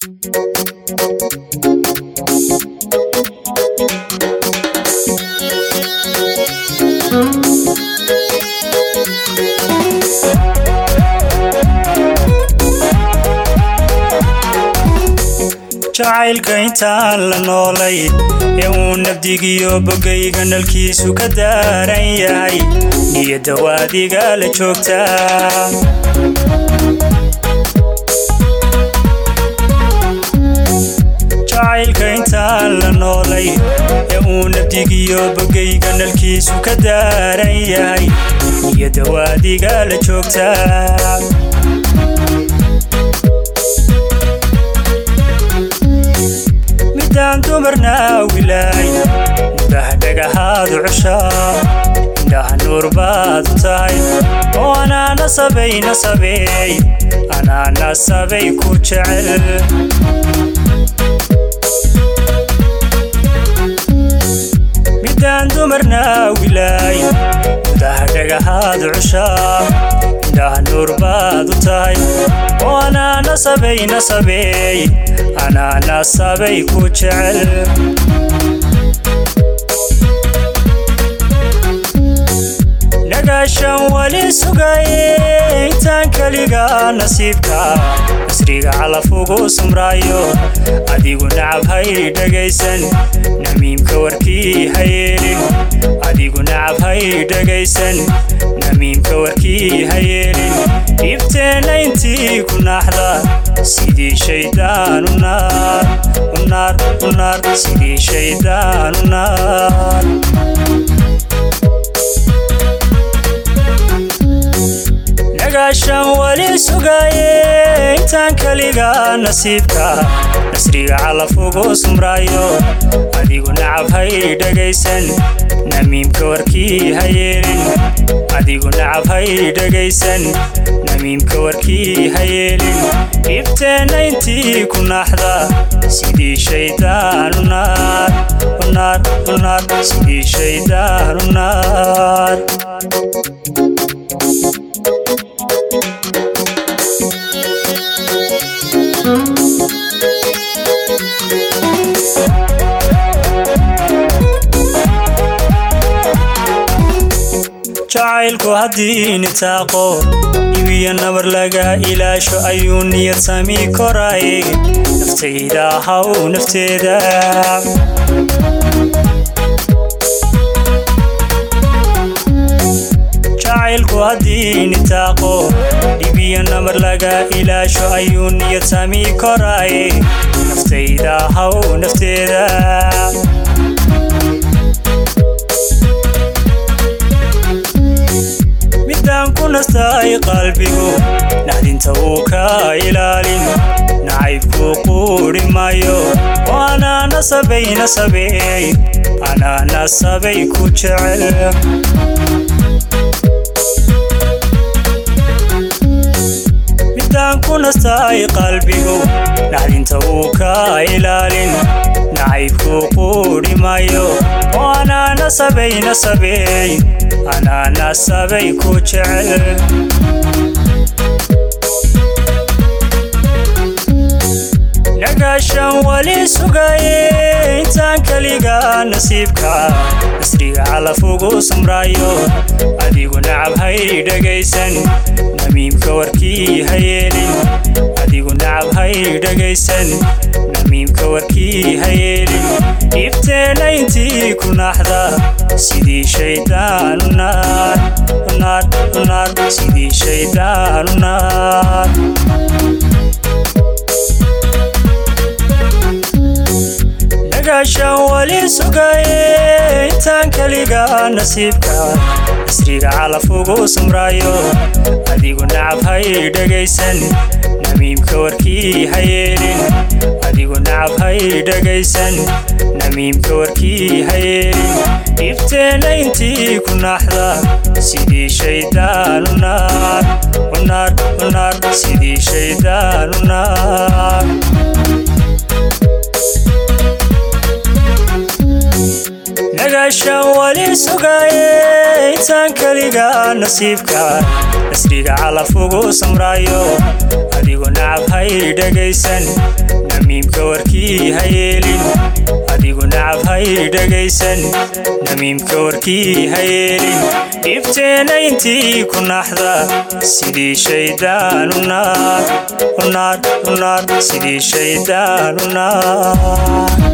jacaylka intaan la noolay ee uu nabdigiyo bogayga nalkiisu ka daaran yahay niyadda waadiga la joogtaa jacaylka intaan la noolay ee uu nabdigiyo bogayga nalkiisu ka daaran yahay niyadda waadiga la joogtaa midaan dumarna wilaay mudaha dhagahaadu cushaa indhaha nuur baad u tahay oo anaa nasabay nasabeey anaa nasabay ku jecel midaan dumarna wilaay mudaha dhagahaadu cushaa indhaha nuur baad u tahay oo anaa nasabay nasabeey anaa nasabay ku jecel nagaashan wali sugaye intaan keliga nasiibka nasriga calaf ugu sumraayo adigu nacab hay dhegaysan namiimka warkii ha yeelin adigu nacab hay dhegaysan namiimka warkii ha yeelin dhibteenna intii ku naaxda sidii shaydaan u naar u naar u naar sidii shaydaan u naar nagaashan wali sugaye intaan keliga nasiibka nasriga calaf ugu sumraayo adigu nacab hay dhegaysan namiimka warkii ha yeelin adigu nacab hay dhegaysan namiimka warkii ha yeelin dhibteenna intii ku naaxda sidii shaydaan u naar u naar u naar sidii shaydaan u naar jacaylku haddii nitaaqo dhibiyo nabar laga ilaasho ayuu niyad sami koraye naftayda haw nafteeda jacaylku haddii nitaaqo dhibiyo nabar laga ilaasho ayuu niyad sami koraye naftayda haw nafteeda midaan ku nastay qalbigu naxdinta uu ka ilaalin nacaybkuu quudhi maayo oo anaa nasabay nasabeey anaa nasabay ku jecel midaan ku nastay qalbigu naxdinta uu ka ilaalin nacaybkuu quudhi maayo oo anaa nasabay nasabeey anaa nasabay ku jecel nagaashan wali sugaye intaan keliga nasiibka nasriga calaf ugu sumraayo adigu nacab hay dhegaysan namiimka warkii ha yeelin adigu nacab hay dhegaysan namiimka warkii ha yeelin dhibteenna intii ku naaxda sidii shaydaan u naar u naar u naar sidii shaydaan u naar nagaashan wali sugaye intaan keliga nasiibka nasriga calaf ugu sumraayo adigu nacab hay dhegaysan namiimka warkii ha yeelin adigu nacab hay dhegaysan namiimka warkii ha yeelin dhibteenna intii ku naaxda sidii shaydaan u naar u naar u naar sidii shaydaan u naar nagaashan wali sugaye intaan keliga nasiibka nasriga calaf ugu samraayo adigu nacab hay dhegaysan namiimka warkii ha yeelin adigu nacab hay dhegaysan namiimka warkii ha yeelin dhibteena intii ku naxda sidii shaydaan u naar u naar u naar sidii shaydaan u naar